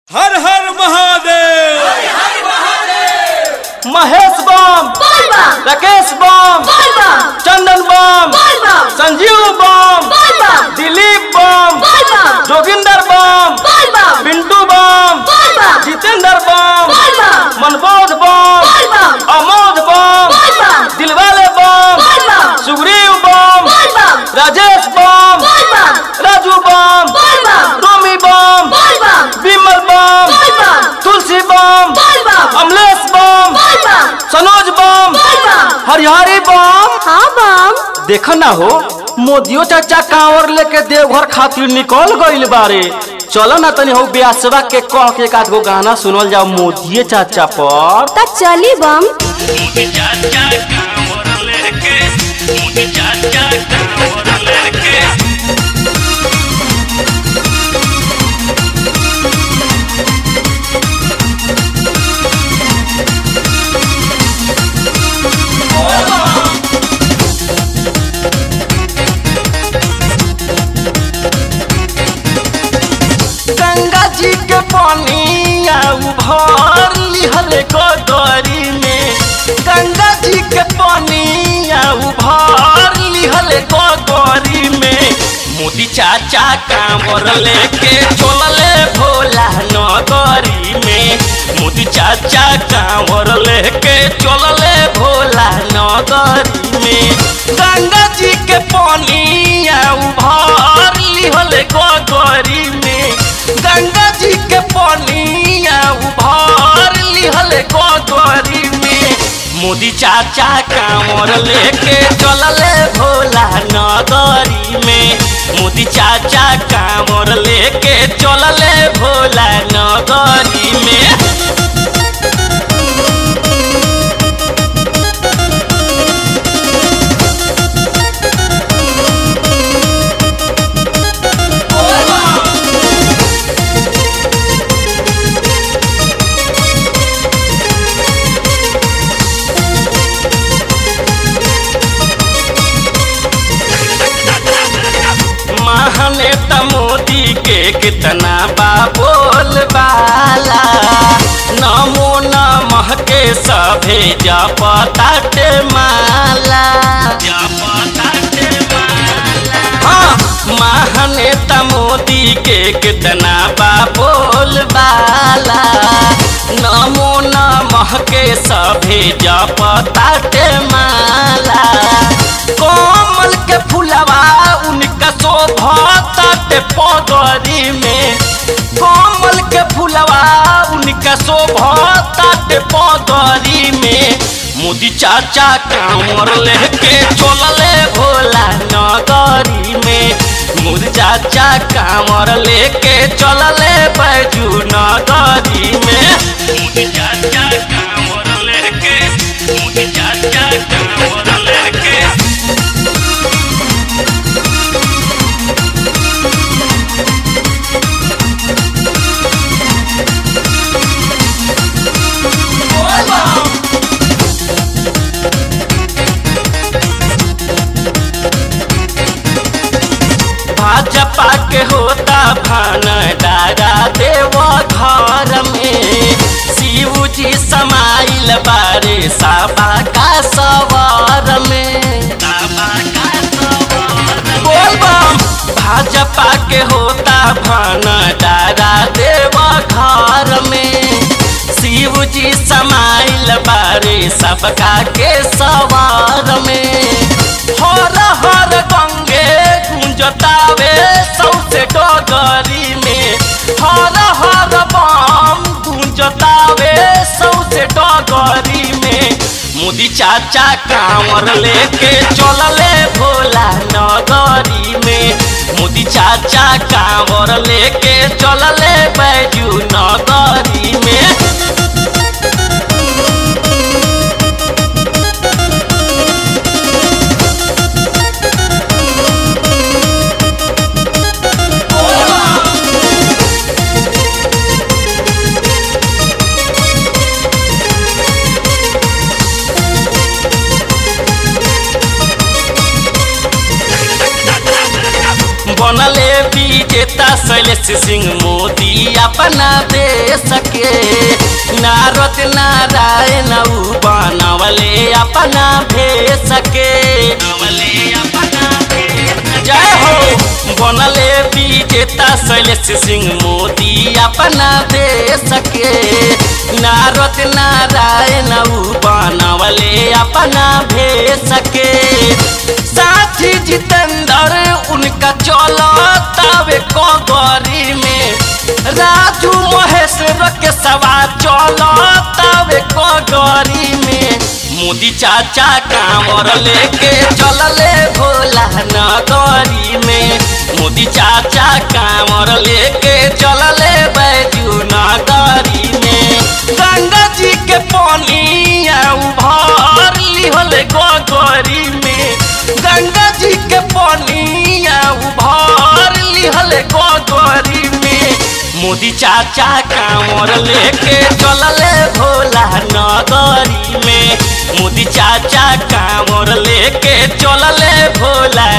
हर हर महादेव महेश बम राकेश बम चंदन बम संजीव बम दिलीप बम जोगिंदर बम पिंटू बम जितेंद्र बम मनबोध बम अमोद बम दिलवाले बम सुग्रीव बम राजेश बम राजू बम रोमी बम विमल बम तुलसी बम अमलेश बम सनोज बम हरिहरी बम हाँ बम देख ना हो मोदियो चाचा कांवर लेके देवघर खातिर निकल गइल बारे चलो ना तनी हो ब्यासवा के कह के एक आध गो गाना सुनल जाओ मोदिये चाचा पर त चली बम चाचा कांवर लेके मुझे चाचा कांवर लेके गंगा जी के पानी भर लिहल गोदरी में गंगा जी के पानी भर लिहल गोदरी में मोदी चाचा कांवर लेके चलले भोला नगरी में मोदी चाचा कांवर लेके चलले भोला नगरी में गंगा जी के पानी भर लिहल गोदरी में गंगा जी के पनिया उभार लिहल गोदरी में मोदी चाचा कांवर लेके चलले भोला नगरी में मोदी चाचा कांवर लेके चलले भोला नगरी में महानेता मोदी के कितना बा बोल बाला नमो नमः के सभे जपताटे माला जपताटे माला हाँ महानेता मोदी के कितना बा बोल बाला नमो नमः के सभे जपताटे माला कोमल के फुलवा उनका शोभताटे पगरी में कोमल के फुलवा उनका शोभताटे पगरी में मोदी चाचा कांवर लेके चलले भोला नगरी में मोदी चाचा कांवर लेके चलले बैजू नगरी में मुझे चाचा कांवर लेके मुझे चाचा कांवर लेके भाजपा के होता भनडारा देव घर में शिव जी समाइल बारे साबा का सवार में बाबा का सवार बोल बम भाजपा के होता भनडारा देव घर में शिव जी समाइल बारे सबका के सवार में हर हर गंगे गुंजतावे सौसे डगरी में हर हर बम गुंजतावे सौसे डगरी में मोदी चाचा कांवर लेके चलले भोला नगरी में मोदी चाचा कांवर लेके चलले बैजू नगरी में बनले विजेता शैलेश सिंह मोदी अपना देश के नारद नारायण ऊ बनवले अपना भेष के नवले अपना भेष जय हो बनले विजेता शैलेश सिंह मोदी अपना देश के नारद नारायण ऊ बनवले अपना भेष के साथी जितेंद्र उनका चलो तवे कगरी में राजू महेश्वर के सवा चलो तवे कगरी में मोदी चाचा कांवर लेके चलले भोला नगरी में मोदी चाचा कांवर लेके चलले बैजू नगरी में गंगा जी के पानी उभर लिहले गगरी में गंगा जी के पानी उभर लिहले गगरी में मोदी चाचा कांवर लेके चलले भोला नगरी में मोदी चाचा कांवर लेके चलले भोला